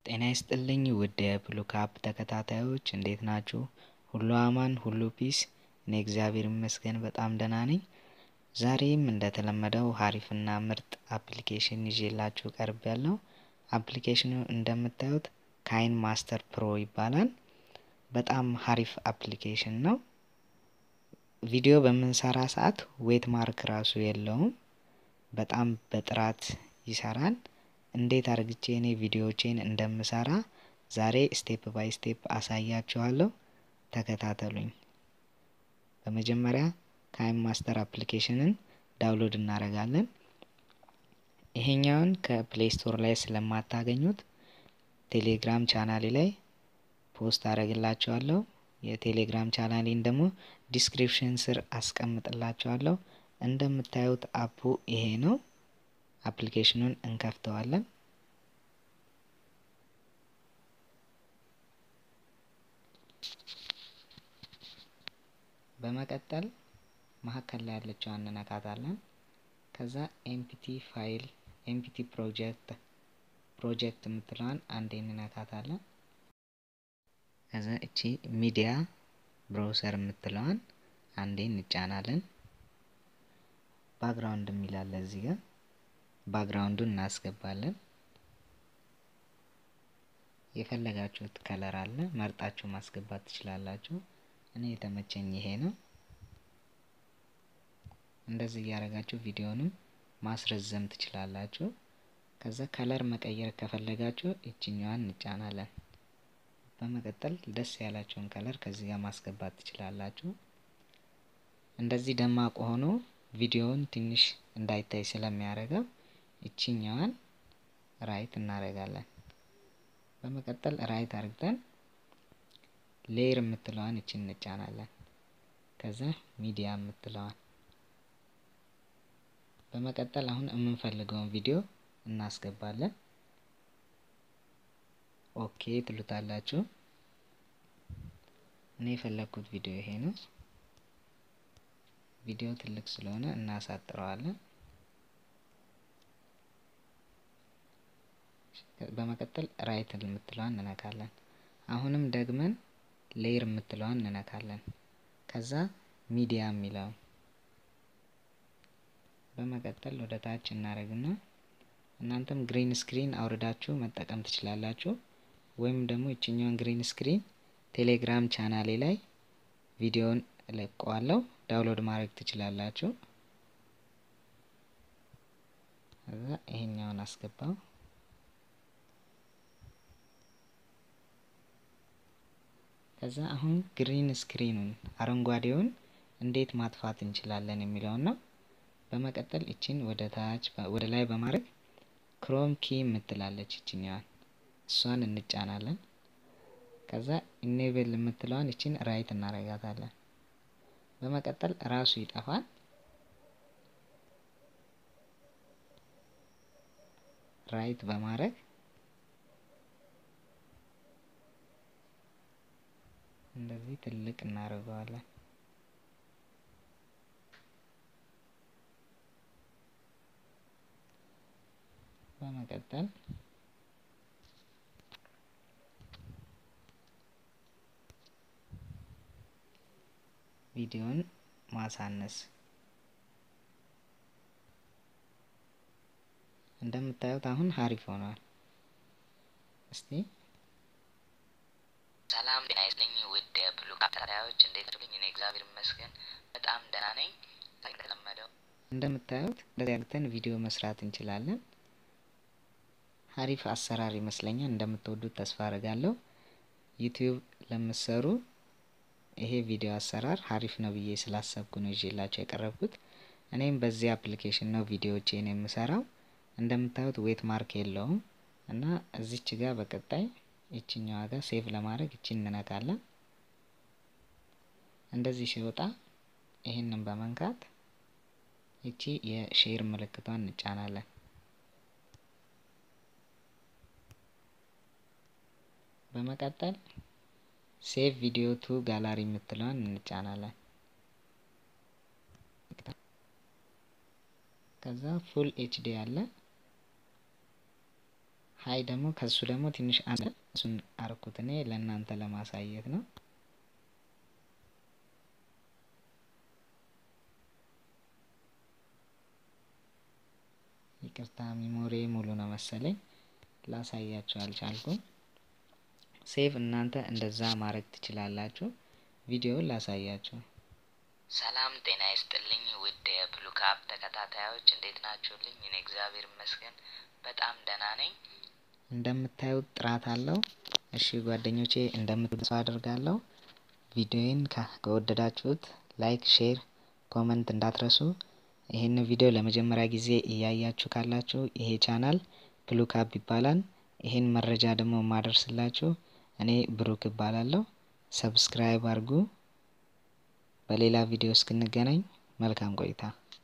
ጤና ይስጥልኝ ውድ የብሉካፕ ተከታታዮች እንዴት ናችሁ? ሁሉ አማን፣ ሁሉ ፒስ። እኔ እግዚአብሔር ይመስገን በጣም ደህና ነኝ። ዛሬም እንደተለመደው ሀሪፍና ምርጥ አፕሊኬሽን ይዤላችሁ ቀርብ ያለው አፕሊኬሽኑ እንደምታዩት ካይን ማስተር ፕሮ ይባላል። በጣም ሀሪፍ አፕሊኬሽን ነው። ቪዲዮ በምንሰራ ሰዓት ዌት ማርክ ራሱ የለውም። በጣም በጥራት ይሰራል። እንዴት አድርግቼ እኔ ቪዲዮዎቼን እንደምሰራ ዛሬ ስቴፕ ባይ ስቴፕ አሳያችኋለሁ። ተከታተሉኝ። በመጀመሪያ ካይን ማስተር አፕሊኬሽንን ዳውንሎድ እናደርጋለን። ይሄኛውን ከፕሌይ ስቶር ላይ ስለማታገኙት ቴሌግራም ቻናሌ ላይ ፖስት አደርግላችኋለሁ። የቴሌግራም ቻናሌን ደግሞ ዲስክሪፕሽን ስር አስቀምጥላችኋለሁ። እንደምታዩት አፑ ይሄ ነው። አፕሊኬሽኑን እንከፍተዋለን። በመቀጠል መሀከል ላይ ያለችዋን እንነካታለን። ከዛ ኤምፒቲ ፋይል ኤምፒቲ ፕሮጀክት ፕሮጀክት የምትለዋን አንዴ እንነካታለን። ከዛ እቺ ሚዲያ ብሮውሰር የምትለዋን አንዴ እንጫናለን። ባክግራውንድ የሚላለ እዚህ ጋር ባክግራውንዱን እናስገባለን። የፈለጋችሁት ከለር አለ መርጣችሁ ማስገባት ትችላላችሁ። እኔ የተመቸኝ ይሄ ነው። እንደዚህ እያደረጋችሁ ቪዲዮንም ማስረዘም ትችላላችሁ። ከዛ ከለር መቀየር ከፈለጋችሁ ይችኛዋን እንጫናለን። በመቀጠል ደስ ያላችሁን ከለር ከዚህ ጋር ማስገባት ትችላላችሁ። እንደዚህ ደማቅ ሆኖ ቪዲዮውን ትንሽ እንዳይታይ ስለሚያደርገው ይችኛዋን ራይት እናደርጋለን። በመቀጠል ራይት አድርገን ሌየር የምትለዋን እችን እንጫናለን። ከዛ ሚዲያ የምትለዋን በመቀጠል አሁን የምንፈልገውን ቪዲዮ እናስገባለን። ኦኬ ትሉታላችሁ። እኔ የፈለግኩት ቪዲዮ ይሄ ነው። ቪዲዮ ትልቅ ስለሆነ እናሳጥረዋለን። በመቀጠል ራይት የምትለዋን እንነካለን። አሁንም ደግመን ሌየር የምትለዋን እንነካለን። ከዛ ሚዲያ የሚለውን በመቀጠል ወደ ታች እናደርግና እናንተም ግሪን ስክሪን አውርዳችሁ መጠቀም ትችላላችሁ። ወይም ደግሞ ይችኛውን ግሪን ስክሪን ቴሌግራም ቻናሌ ላይ ቪዲዮን እለቀዋለሁ ዳውንሎድ ማድረግ ትችላላችሁ። ከዛ ይሄኛውን አስገባው። ከዛ አሁን ግሪን ስክሪኑን አረንጓዴውን እንዴት ማጥፋት እንችላለን የሚለውን ነው። በመቀጠል እችን ወደ ታች ወደ ላይ በማድረግ ክሮም ኪ የምትላለች እችኛዋን እሷን እንጫናለን። ከዛ ኢኔብል የምትለዋን እችን ራይት እናረጋታለን። በመቀጠል ራሱ ይጠፋል። ራይት በማድረግ እንደዚህ ትልቅ እናደርገዋለን። በመቀጠል ቪዲዮን ማሳነስ እንደምታዩት አሁን ሀሪፍ ሆኗል። እስቲ ሰላም ጤና ይስጥልኝ ውድ የብሉካፕ ተከታታዮች እንዴት አድርገኝ? እኔ እግዚአብሔር ይመስገን በጣም ደህና ነኝ። እንደተለመደው እንደምታዩት እንደዚህ አድርገን ቪዲዮ መስራት እንችላለን። ሀሪፍ አሰራር ይመስለኛል። እንደምትወዱት ተስፋ አድርጋለሁ። ዩቲዩብ ለምትሰሩ ይሄ ቪዲዮ አሰራር ሀሪፍ ነው ብዬ ስላሰብኩ ነው ይዤላቸው የቀረብኩት። እኔም በዚህ አፕሊኬሽን ነው ቪዲዮዎቼን የምሰራው። እንደምታዩት ዌት ማርክ የለውም እና እዚች ጋር በቀጣይ ይችኛዋ ጋር ሴቭ ለማድረግ ይችን እንነካለን። እንደዚህ ሲወጣ ይህንን በመንካት ይቺ የሼር ምልክቷን እንጫናለን። በመቀጠል ሴቭ ቪዲዮ ቱ ጋላሪ የምትለዋን እንጫናለን። ከዛ ፉል ኤችዲ አለ ሀይ ደግሞ ከሱ ደግሞ ትንሽ አንድ እሱን አርኩት እኔ ለእናንተ ለማሳየት ነው። ይቅርታ ሚሞሪ ሙሉ ነው መሰለኝ ላሳያችሁ አልቻልኩም። ሴቭ እናንተ እንደዛ ማድረግ ትችላላችሁ። ቪዲዮውን ላሳያችሁ። ሰላም ጤና ይስጥልኝ ውድ የብሉካፕ ተከታታዮች እንዴት ናችሁልኝ? እኔ እግዚአብሔር ይመስገን በጣም ደህና ነኝ። እንደምታዩት ጥራት አለው። እሺ ጓደኞቼ እንደምትወዱ አድርጋለሁ። ቪዲዮዬን ከወደዳችሁት ላይክ፣ ሼር፣ ኮመንት እንዳትረሱ። ይህን ቪዲዮ ለመጀመሪያ ጊዜ እያያችሁ ካላችሁ ይሄ ቻናል ብሉካፕ ይባላል። ይሄን መረጃ ደግሞ የማደርስላችሁ እኔ ብሩክ እባላለሁ። ሰብስክራይብ አድርጉ። በሌላ ቪዲዮ እስክንገናኝ መልካም ቆይታ